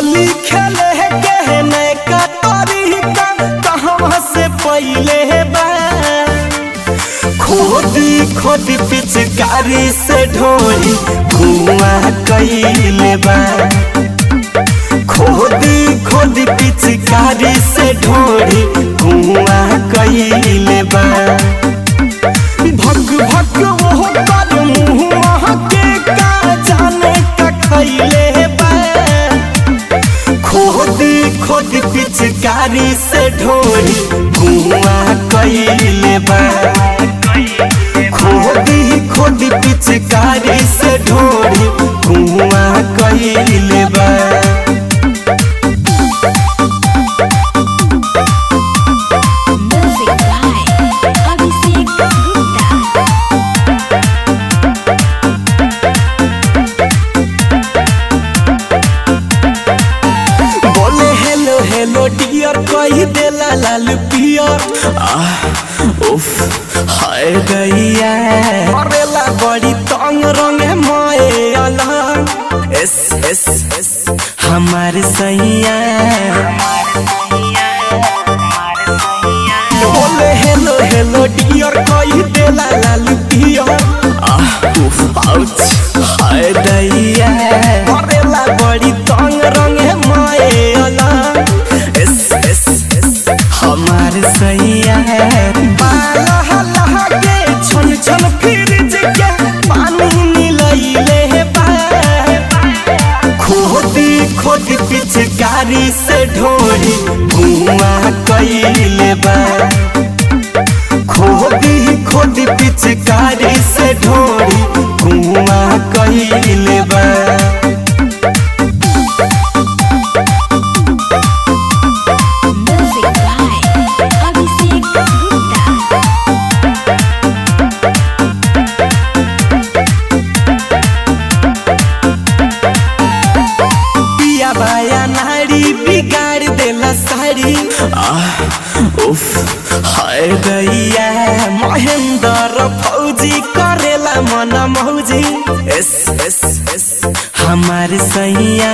होली खेले के नैका तरीका कहवा से पहिले बा खोदी खोदी पिचकारी से ढोली कुआं कैले बा खोदी खोदी पिचकारी से ढोली कुआं कैले बा भग भग वो कर मुँह के का जाने का खैले बा खोदी खोदी पिचकारी से ढोली कुआं कैले बा खोदी खोदी पिचकारी से ढोली कुआं कैले बा Music by Abhishek Gupta. बोले हेलो हेलो डियर कही देला लाल पियर आह, उफ हाय गैया करेला बड़ी तंग रंग मोए अलग एस एस एस हमार सैया बोले हेलो हेलो डियर कही देला लाल पियर आह, उफ आउच हाय दैया करेला बड़ी तंग रंग मोए अलग एस एस एस हमार सैया बाला हल्ला के छन छन फ्रिज के पानी मिलैले बा खोदी खोदी पिचकारी से ढोली कुआं कैले बा खोदी खोदी पिचकारी से ढोली कुआं कैले बा Music by Abhishek Gupta. पिया बाया नारी बिगाड़ देला सारी आह, उफ हाय गैया महेंद्र फौजी करेला मन मौजी एस एस एस हमार सैया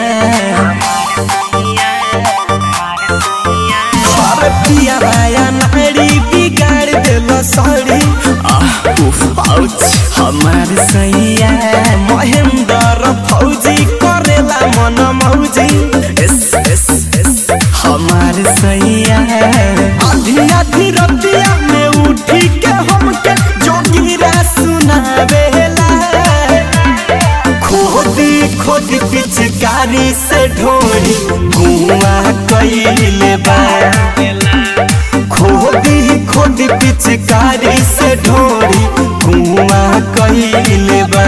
अरे पिया बाया नारी बिगाड़ देला सारी आह, उफ आउच हमार सैया महेंद्र फौजी करेला मन मौजी एस एस एस हमार सैया आधी आधी रतिया में उठी के हमके जोगिरा सुनावेला खोदी खोदी पिचकारी से ढोली कुआं कैले बा खोदी खोदी पिचकारी से ढोली कुआं कैले बा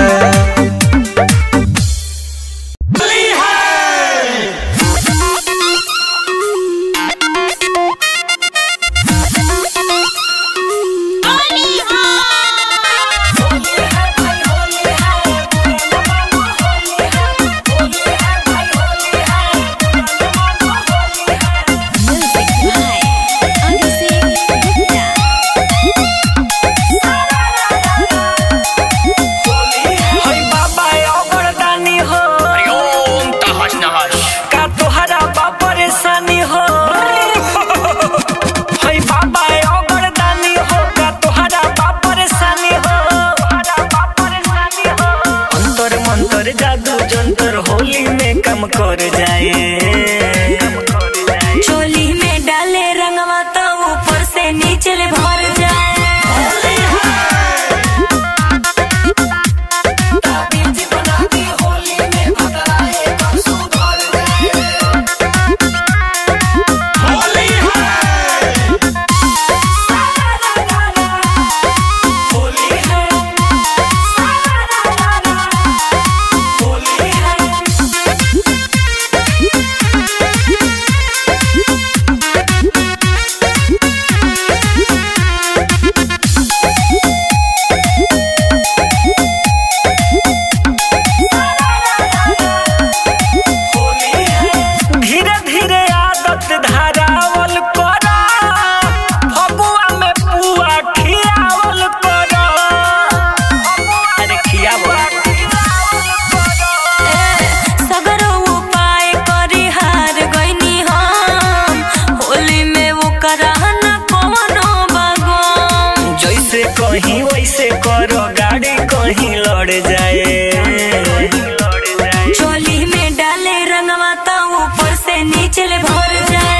Music by Abhishek Gupta. हई बाबा अगरदानी हो ओम तहस नहस का तोहरा बा परेशानी हो हई बाबा अगरदानी हो का तोहरा बा परेशानी हो अंतर मंतर जादू जंतर होली में कम कर जाए चोली में डाले रंगवा तो ऊपर से नीचे ले भर जाए होली है रंगवा तो ऊपर से नीचे ले भर जाए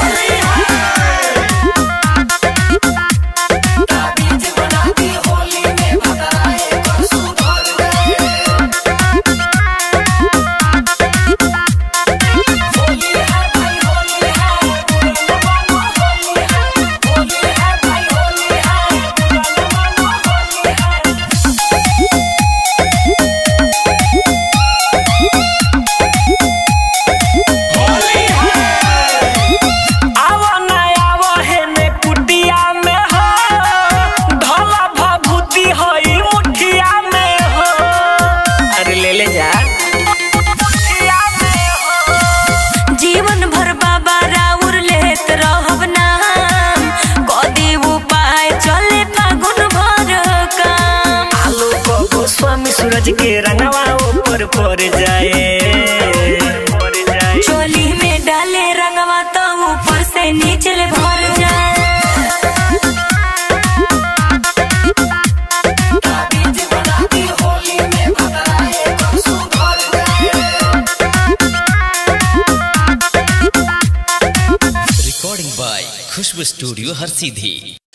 आवो ना आवो हे ने कुटिया में हो ढोला भभूति होई मुठिया में हो अरे ले ले जा मुठिया में हो जीवन भर बाबा राउर लेत रहब नाम कदी उपाय चले फागुन भर काम आलू को गोस्वामी सूरज के रंगवा ऊपर पड़ जाए पड़ जाए चोली में डाले रंगवा तो ऊपर से नीचे ले भर जाए रिकॉर्डिंग बाय खुशबू स्टूडियो हर सीधी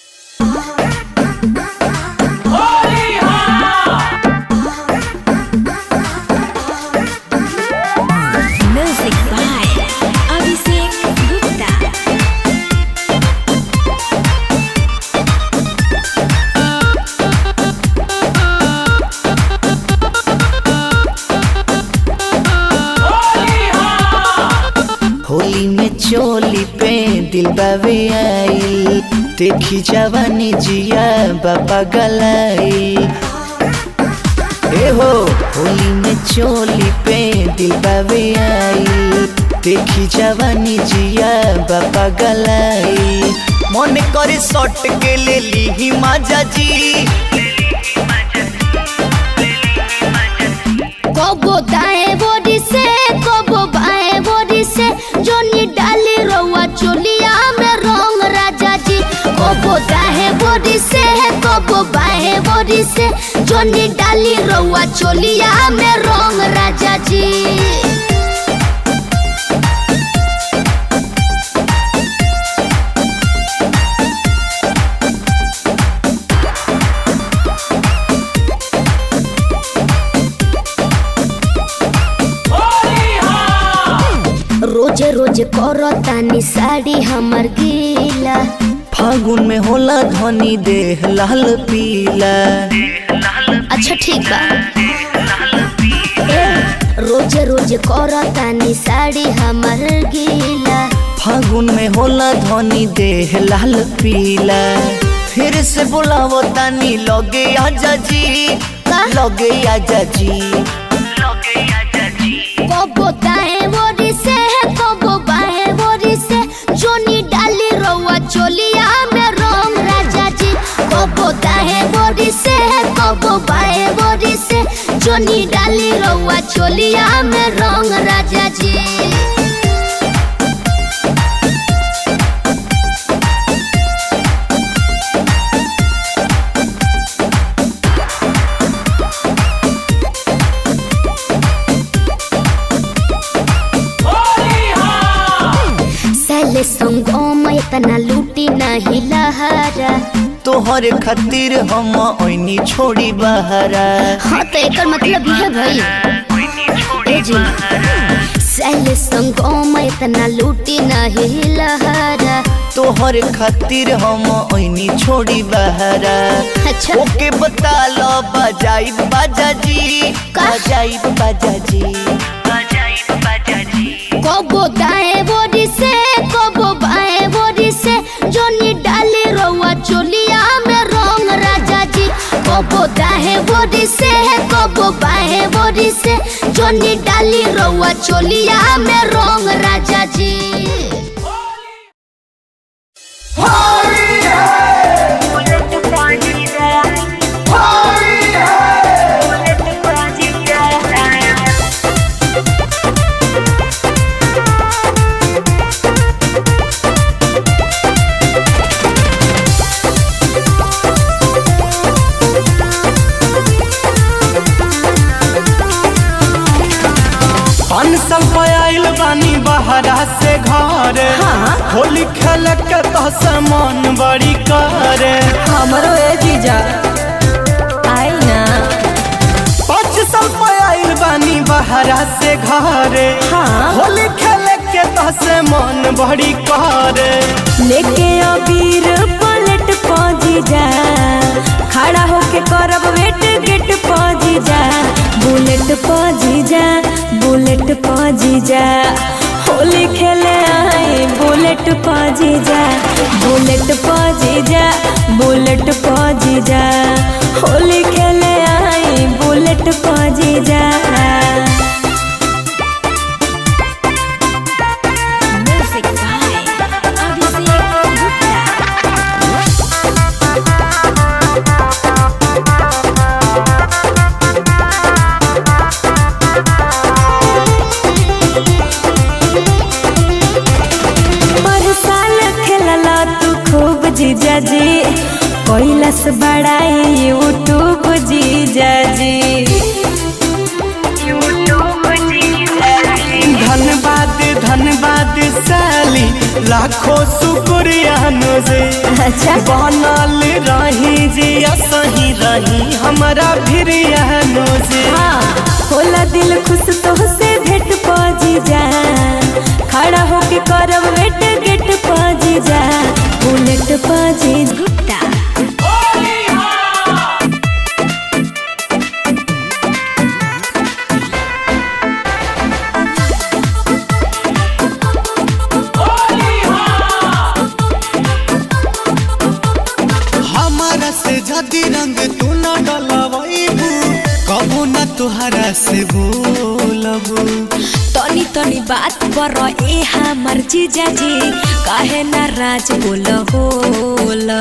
Music by Abhishek Gupta. Holi में चोली पे दिल बावे आई देखी जवानी जिया बाबा गलाई ए हो होली में चोली पे दिल बावे आई देखी जवानी जिया बाबा गलाई मन करे सट के ले ली माजा जी कबो दाएं बोरी से कबो बाएं बोरी से जोनी डाली रउआ चोलिया में रंग राजा जी कबो दाएं बोरी से कबो बाएं बोरी से जोनी डाली रउआ चोलिया में रंग राजा जी रोजे रोजे करतानी साड़ी हमर गीला फागुन में होला धनी देह लाल पीला अच्छा ठीक बा ए, रोजे रोजे करतानी साड़ी हमर गीला फागुन में होला धनी देह लाल पीला फिर से बुलावो तानी लगे आजा जी लगे आजा जी कबो दाएं बोरी से कबो बाएं बोरी से जोनी डाली रउआ चोलिया में रंग राजा जी कबो दाएं बोरी से कबो बाएं बोरी से जोनी डाली रउआ चोलिया में रंग राजा जी सैले संगो में इतना लूटी नहीं लहरा तोहर खातिर हम ओइनी छोड़ी बहरा हाँ तो एक मतलब ये है भाई ए जी सैले संगो में इतना लूटी नहीं लहरा तोहर खातिर हम ओइनी छोड़ी बहरा अच्छा ओके बता लो बजाई बाजा जी का? बजाई बाजा जी कबो दाएं बोरी से कबो बाएं बोरी से जोनी डाली रउआ चोलिया में रंग राजा जी कबो दाएं बोरी से कबो बाएं बोरी से जोनी डाली रउआ चोलिया में रंग राजा जी पाँच साल पे आइल बानी बहरा से घरे होली खेल के तो मन बड़ी करे हमरो ए जीजा आई ना पाँच साल पे आइल बानी बहरा से घरे हाँ। होली खेल के तो मन बड़ी करे लेके अबीर पलट पहुंची जा खड़ा होके करब वेट गेट पहुंची जा बुलेट पहुंची जा बुलेट पहुंची जा होली खेले आए बुलेट पहुंची जा बुलेट पहुंची जा बुलेट पहुंची जा होली खेले आए बुलेट पहुंची जा Music by Abhishek Gupta. पर साल खेलला तू खूब जीजा जी कैलस बड़ाई यूट्यूब जीजा जी धन्यवाद धन्यवाद साली लाखों शुक्रिया नोजे अच्छा बनल रही जी सही रही हमारा फिर नोजे हाँ होला दिल खुश तो से भेट पजी जा खड़ा होके करब वेट गेट पजी जा बुलेट पजी Gupta. हमारा से जदी रंग तू न डलवाइबू कबू न तुहरा से बोलबू तनी तनी बात पर ए हमर जीजा जी काहे नाराज बोल होला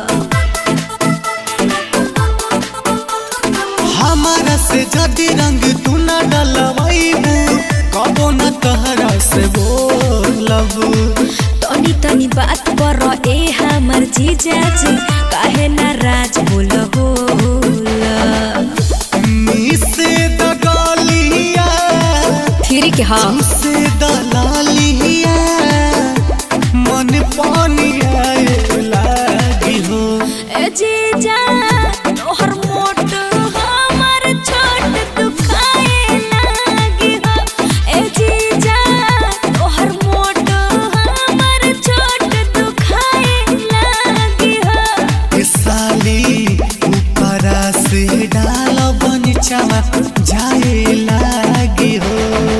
हमारा से जदी रंग तू न डलवाइबू कबू न तुहरा से बोलबू तनी तनी बात पर ए हमर जीजा जी काहे नाराज बोल होला से दगालिया फिर के हाँ से दलालिया मन पानी आए लागी हो ए जीजा तोहर मोट हमर छोट दुखाए लागी हो ए जीजा तोहर मोट हमर छोट दुखाए लागी हो ए साली ऊपरा से डाल बनीचावा जाए लागी हो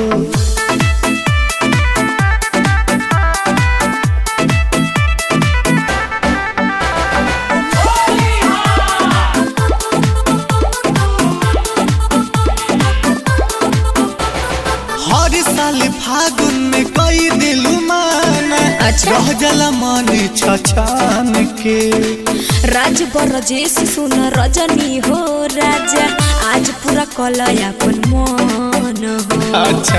हर साल फागुन में कई दिल माना अच्छा। रह जला मन छछान के राज बरजेश सुन रजनी हो राजा आज पूरा कलय अपन मन हो अच्छा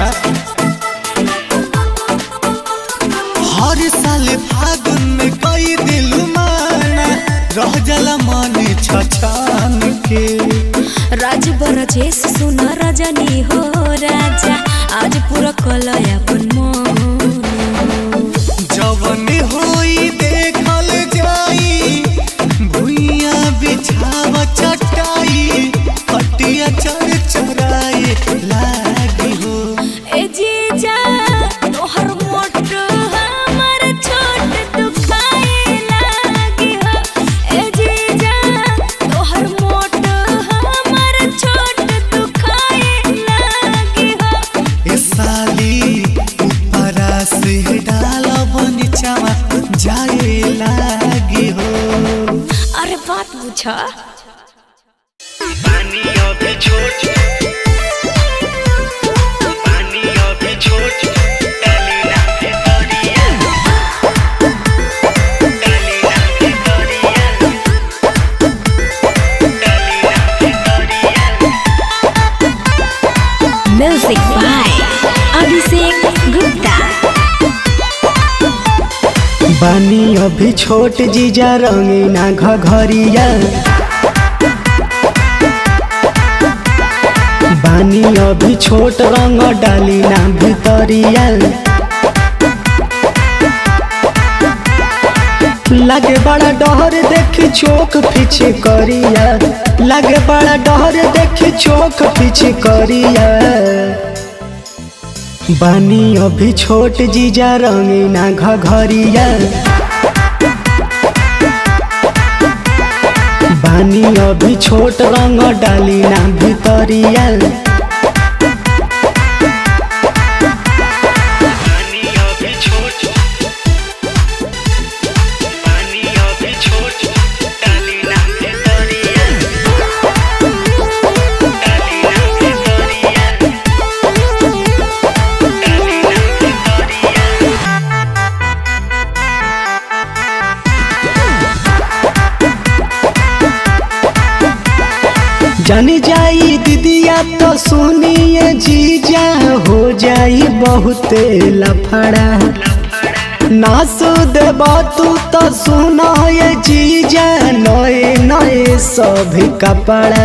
हर साल फागुन में कई दिल माना रह जला मन छछान के राज बरजेश सुन रजनी हो राजा आज पूरा कलय अपन मन हो जवन होई देखल जाई भुइया बिछाव चटाई हटिया चर चराए लागी हो ए जीजा तोहर मोट हमर छोट दुखाए लागी हो ए जीजा तोहर मोट हमर छोट दुखाए लागी हो ए साली ऊपरा से डाल बनीचावा जाए लागी हो अरे बात पूछा Music by Abhishek Gupta. बानी अभी छोट जीजा रंगीना घघरिया बानी अभी छोट रंग डाली ना भितरिया लगे बड़ा डहर देखी चोक पीछे करिया लगे बड़ा डहर देखी चोक पीछे करिया बानी अभी छोट जीजा रंगीना घघरिया बानी अभी छोट रंग डाली ना भितरिया जानी जाई दीदिया तो सुनिए जीजा हो जाई बहुते लफड़ा नास देब तू तो सुनो ये जीजा नए नए सभी कपड़ा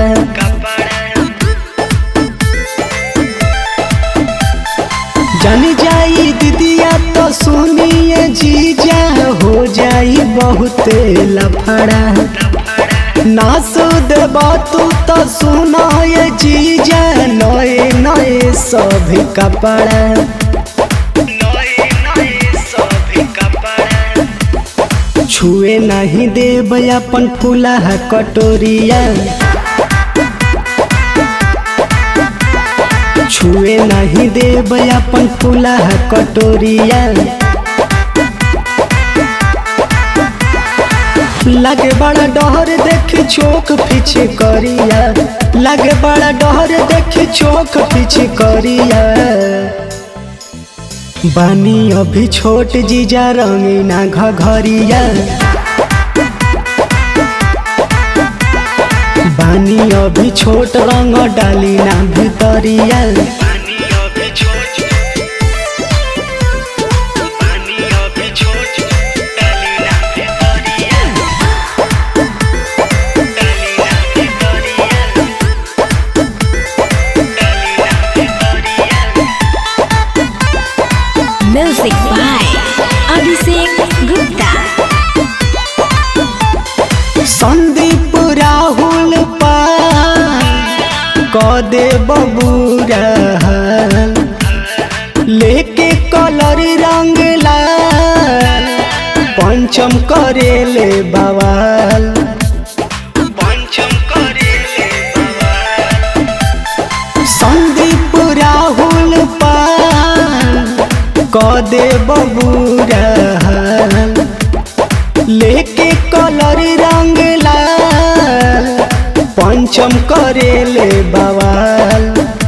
जानी जाई दीदिया तो सुनिए जीजा हो जाई बहुते लफड़ा नास देब तू तो सुनो ये जीजा नए नए सभी कपड़ा छुए नहीं देब अपन फूला कटोरिया छुए नहीं देब अपन फूला कटोरिया लगे बड़ा डहर देख चोक पीछे करिया लगे बड़ा डहर देख चोक पीछे करिया बानी अभी छोट जीजा रंगीना घघरिया बानी अभी छोट रंग डाली ना भितरिया Music by Abhishek Gupta. Sandeep Rahul पाल क दे बबूरा लेके कलर रंग लाल पंचम करेले बवाल संदीप राहुल पाल क दे बबूरा लेके कलर रंग लाल पंचम करेले बवाल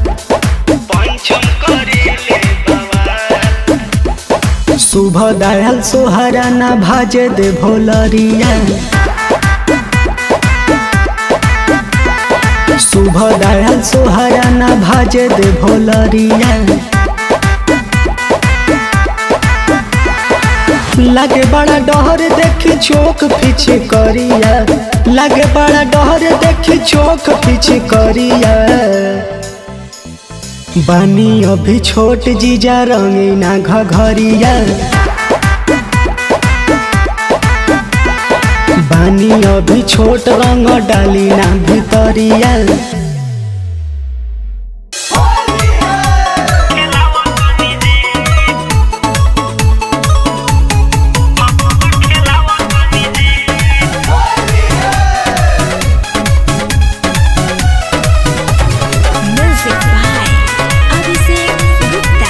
शुभ दयाल सोहरा ना भाजे दे भोलरिया शुभ दयाल सोहरा ना भाजे दे भोलरिया लगे बड़ा डहर देख चोक पीछे करिया लगे बड़ा डहर देख चोक पीछे करिया बानी अभी छोट जीजा रंगीना घघरिया बानी अभी छोट रंग डाली ना भितरिया Music by Abhishek Gupta.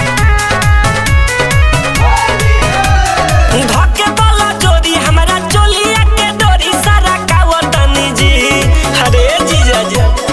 धके वाला जोड़ी हमरा चोलिया के डोरी सारा कावतनी जी अरे जीजा जी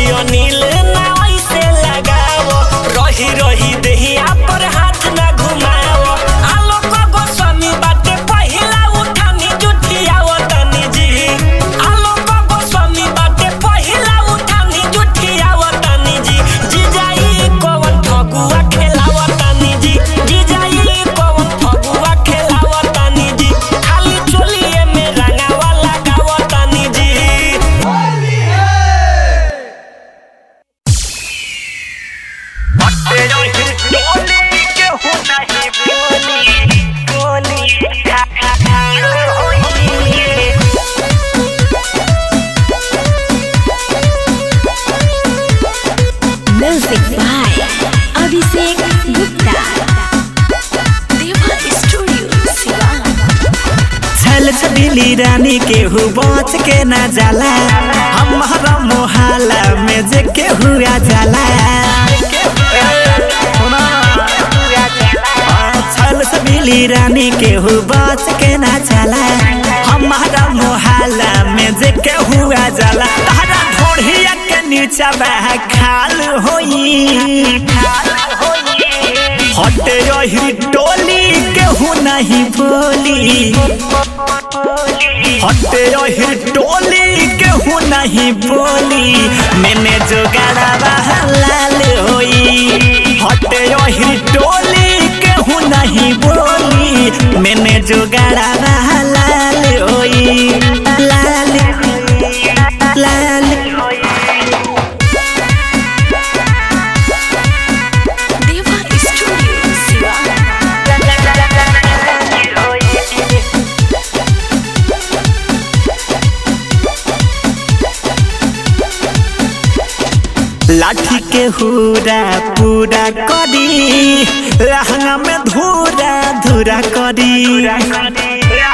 अनिल ना ऐसे लगाओ रही रही देहिया पर हाथ ना घुमाओ आलोक गोस्वामी बाटे पहिला उठानी जुठियाओ तनी जी आलोक गोस्वामी बाटे पहिला उठानी जुठियाओ तनी जी जीजाई कौन फगुआ खेलाओ तनी जी जीजाई कौन फगुआ खेलाओ तनी जी खाली चोलिए में रंगावा लगाओ तनी जी Music by Abhishek Gupta. Deva Studio, Sivan. छल छबिली रानी केहू बच के ना जाला हमारा मोहल्ला में जे केहू आ जाला छल छबिली रानी केहू बच के ना जाला हमारा मोहल्ला में जे केहू आ जाला तारा ढोढ़िया के नीचा बह खाल होई हटे रही टोली केहू नहीं बोली हटे रही टोली केहू नहीं बोली मैंने जो गाड़ा लाल होई हटे रही टोली केहू नहीं बोली मैंने जो गाड़ा लाल होई लाल लाल Deva Studio, Sivan. लाठी के हुरा पूरा करी लहंगा में धूरा धूरा करी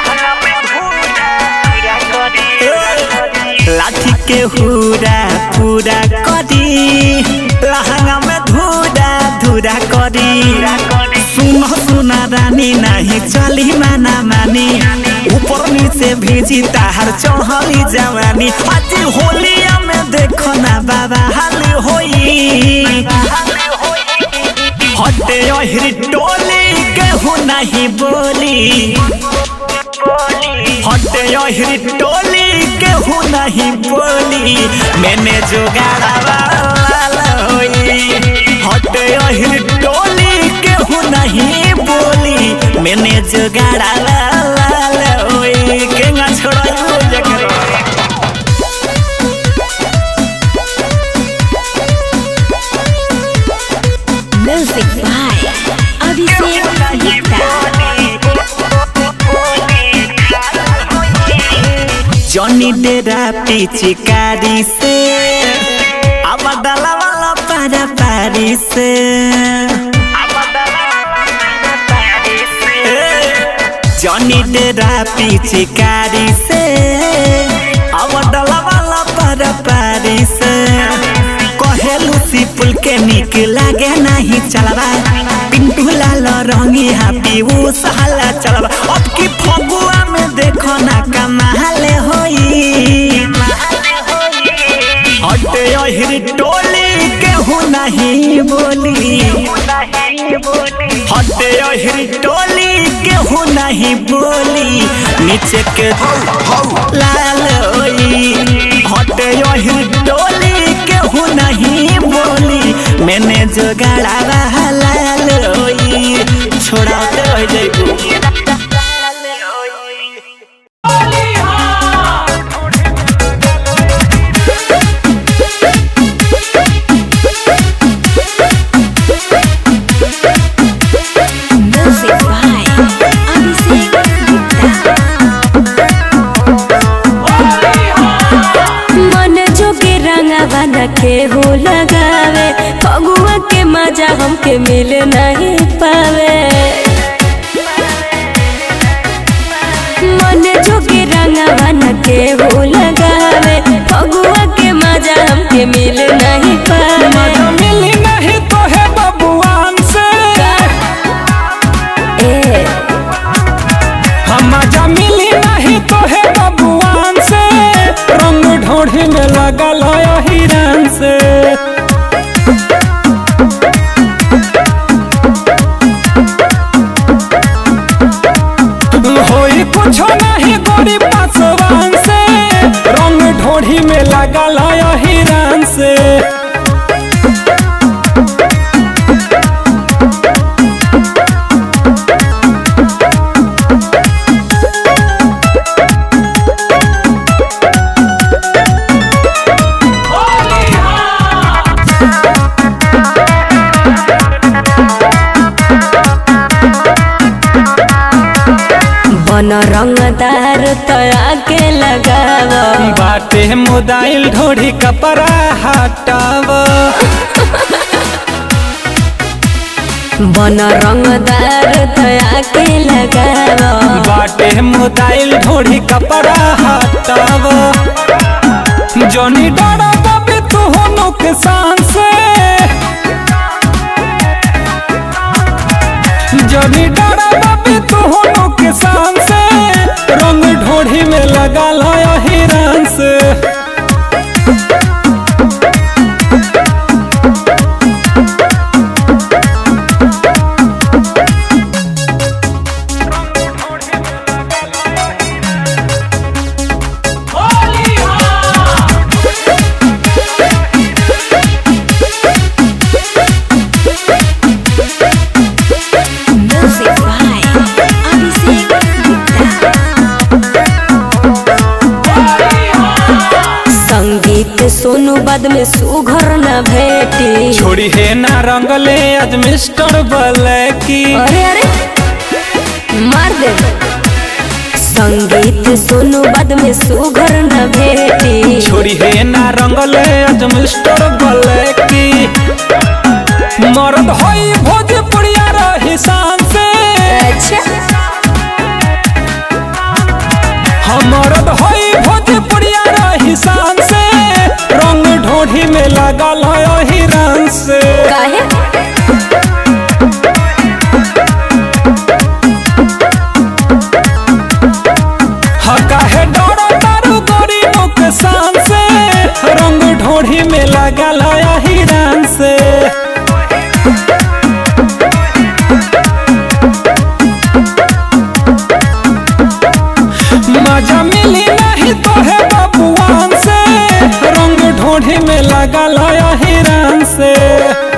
लाठी के हुरा पूरा करी लहंगा में धूरा धूरा करी सुनो सुना रानी नहीं चली माना मानी ऊपर नीचे भेजी ताहर चढ़ली जवानी आज होलिया में देखो ना बाबा हाल होई हटे अहिर टोली केहू नहीं बोली हटे अहिर टोली केहू नहीं बोली मैंने जो गाड़ा होई हटे अहिर टोली केहू नहीं बोली मैंने जो गाड़ा होई केंगा छोड़ा जकरा Music by Abhishek Gupta. जॉनी डेरा पिचकारी से अब डला वाला पारा पारी से जॉनी डेरा पिचकारी से अब डला वाला पारा पारी से कहेलू सिपुल के निक लागे नहीं चलबा पिंटू लाल रंगी हापी वो सहाला चलबा अब की फगुआ में देखो ना कमाल होई हटे अहिर टोली केहू नहीं बोली हटे अहिर टोली केहू नहीं बोली नीचे के लाल होई हटे अहिर टोली केहू नहीं बोली मैंने जो गाड़ा लाल होई छोड़ाते रह जाइबू Music by Abhishek Gupta. मन जोगे रंगावा न के हो लगावे फगुआ के मजा हमके मिल नहीं पावे मन जोगे रंगावा न के हो लगावे फगुआ के मजा हमके मिल नहीं पावे मिली नहीं तो है बबुआन से ए हम मजा मिली नहीं तो है बबुआन से रंग ढोढ़ी में लगल है हिरन से बड़ी पासवान से रंग ढोढ़ी में लगल है हिरान से बन रंगदार तया के लगाव बाटे मोदाइल ढोढ़ी कपड़ा हटाव बन रंगदार तया के लगाव बाटे मोदाइल ढोढ़ी कपड़ा हटाव जनी डरा बाबे तू हो नुकसान से जनी डरा बाबे तू हो नुकसान से रंग ढोढ़ी में लगा है हिरान से Music by Abhishek Gupta. संगीत सोनू बाद में सुघर न भेटी छोड़ी है ना रंगले आज मिस्टर बलैकी अरे अरे मार दे संगीत सोनू बाद में सुघर न भेटी छोड़ी है ना रंगले आज मिस्टर बलैकी मर्द होई भोजपुरिया रही शान से अच्छा हम मर्द होई भोजपुरिया रही शान से रंग ढोढ़ी में लगल है हिरन से काहे हका है डरो तारू गोरी नुकसान से रंग ढोढ़ी में लगल है हिरन से मजा मिली नहीं तो है बबुआन से रंग ढोढ़ी में लगल है हिरन से